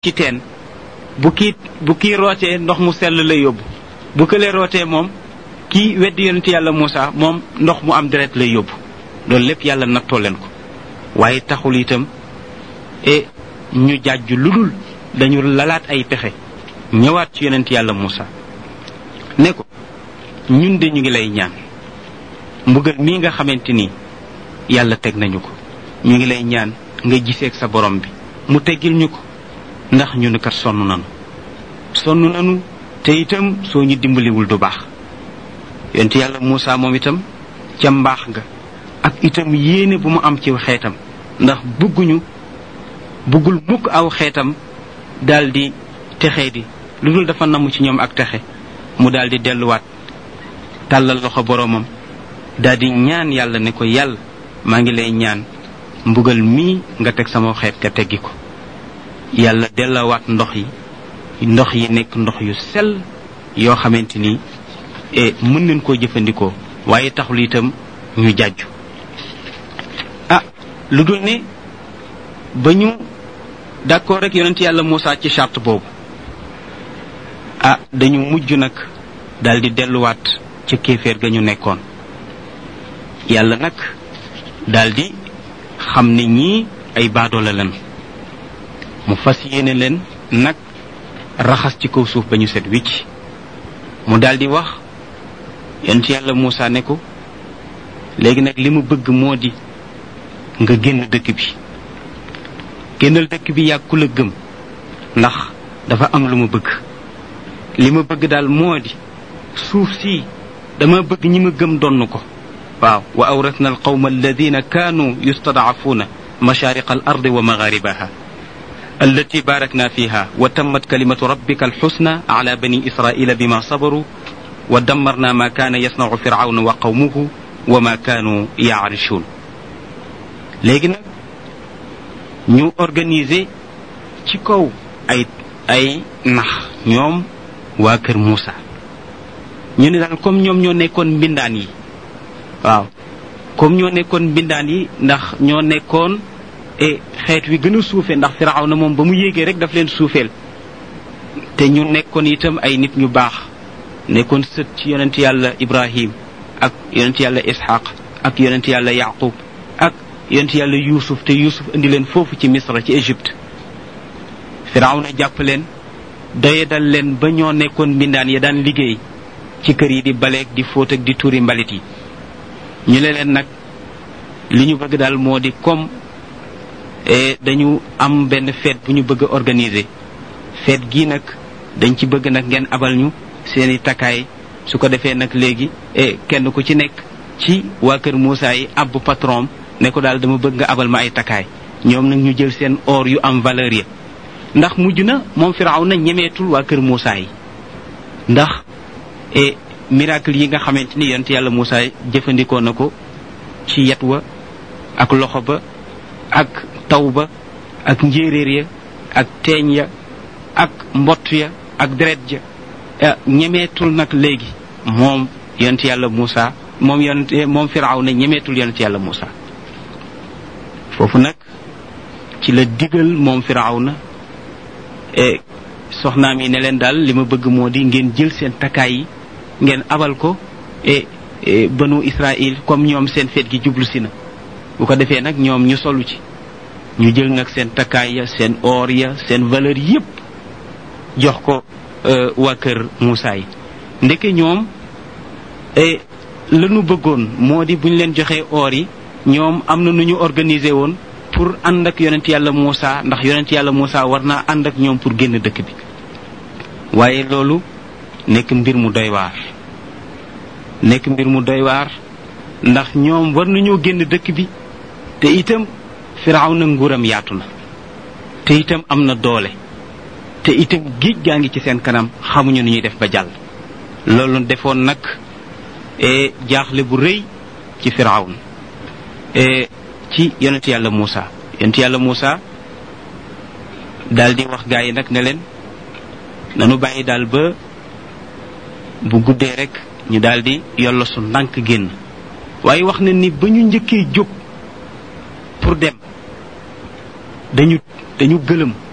ci teen bu kii bu kii rootee ndox mu sell lay yóbbu bu këlee rootee moom kii weddi yonent yàlla Moussa moom ndox mu am deret lay yóbbu loolu lépp yàlla nattoo leen ko waaye taxul itam e ñu jàjju lu dul dañu lalaat ay pexe ñëwaat ci yonent yàlla Moussa ne ko ñun de ñu ngi lay ñaan mbugal mii nga xamante ni yàlla teg nañu ko ñu ngi lay ñaan nga giseeg sa borom bi mu teggil ñu ko ndax ñu ne kat sonn nanu sonn nanu te itam soo ñu dimbaliwul du baax yonent yàlla Moussa moom itam ca mbaax nga ak itam yéene bu mu am ci xeetam ndax bëgguñu bëggul mukk aw xeetam daldi texe di lu dul dafa namm ci ñoom ak texe mu daldi delluwaat tàllal loxo boroomam daldi ñaan yàlla ne ko yàlla maa ngi lay ñaan mbugal mii nga teg sama xeet nga teggi ko yàlla dellawaat ndox yi ndox yi nekk ndox yu sell yoo xamante ni e mën nañ koo jëfandikoo waaye taxul itam ñu jàjju ah lu dul ne ba ñu d'accord rek yonent yàlla Moussa ci charte boobu ah dañu mujj nag daldi delluwaat ca kéeféer ga ñu nekkoon yàlla nag daldi xam ne ñii ay baadoola leen mu fas yéene leen nag raxas ci kaw suuf ba ñu set wicc mu daldi wax yonent yàlla Moussa ne ko léegi nag li mu bëgg moo di nga génn dëkk bi génnal dëkk bi yàgg ku la gëm ndax dafa am lu ma bëgg li ma bëgg daal moo di suuf si dama bëgg ñi ma gëm donn ko waaw wa awrasna alqawma alladina kaanu yustadcafuuna mashariqa al ardi wa magharibaha التي باركنا فيها وتمت كلمة ربك الحسنى على بني إسرائيل بما صبروا ودمرنا ما كان يصنع فرعون وقومه وما كانوا يعرشون léegi nag ñu organiser ci kaw ay ay nax ñoom waa kër Moussa ñu ne daal comme ñoom ñoo nekkoon mbindaan yi waaw comme ñoo nekkoon mbindaan yi ndax ñoo nekkoon e xeet wi gën a suufe ndax firaw na moom ba mu yéegee rek daf leen suufeel te ñu nekkoon itam ay nit ñu baax nekkoon sët ci yonent yàlla ibrahim ak yonent yàlla ishaq ak yonent yàlla yaqub ak yonent yàlla yuusuf te yuusuf indi leen foofu ci misra ci égypte firaw na jàpp leen doyedal leen ba ñoo nekkoon mbindaan ya daan liggéey ci kër yi di baleeg di fóot ak di tuuri mbalit yi ñu ne leen nag li ñu bëgg daal moo di comme dañu am benn fête bu ñu bëgg a organiser fête gii nag dañ ci bëgg nag ngeen abal ñu seeni takkaay su ko defee nag léegi kenn ku ci nekk ci waa kër Moussa yi ab patron ne ko daal dama bëgg nga abal ma ay takkaay ñoom nag ñu jël seen or yu am valeur ya ndax mujj na moom firaw na ñemeetul waa kër Moussa yi ndax e miracle yi nga xamante ni yonent yàlla Moussa jëfandikoo na ko ci yet wa ak loxo ba ak taw ba ak njéeréer ya ak teeñ ya ak mbott ya ak deret ja ñemeetul nag léegi moom yonent yàlla Moussa moom yonent moom firaw na ñemeetul yonent yàlla Moussa foofu nag ci la digal moom firaw na soxnaam yi ne leen daal li ma bëgg moo di ngeen jël seen takkaay yi ngeen abal ko e banu Israël comme ñoom seen feet gi jublu si na bu ko defee nag ñoom ñu solu ci ñu jël nag seen takkaay ya seen or ya seen valeur yépp jox ko waa kër Moussa yi ndeke ñoom la ñu bëggoon moo di bu ñu leen joxee or yi ñoom am na nu ñu organiser woon pour ànd ak yonent yàlla Moussa ndax yonent yàlla Moussa war naa ànd ak ñoom pour génn dëkk bi waaye loolu nekk mbir mu doy waar nekk mbir mu doy waar ndax ñoom war nañoo génn dëkk bi te itam firaw na nguuram yaatu na te itam am na doole te itam géej gaa ngi ci seen kanam xamuñu nu ñuy def ba jàll loolu defoon nag e jaaxle bu rëy ci firawn e ci yonent yàlla Moussa yonent yàlla Moussa daal di wax gaa yi nag ne leen nanu bàyyi daal ba bu guddee rek ñu daal di yollo su ndànk génn waaye wax na ni ba ñu njëkkee jóg pour dem dañu dañu gëlëm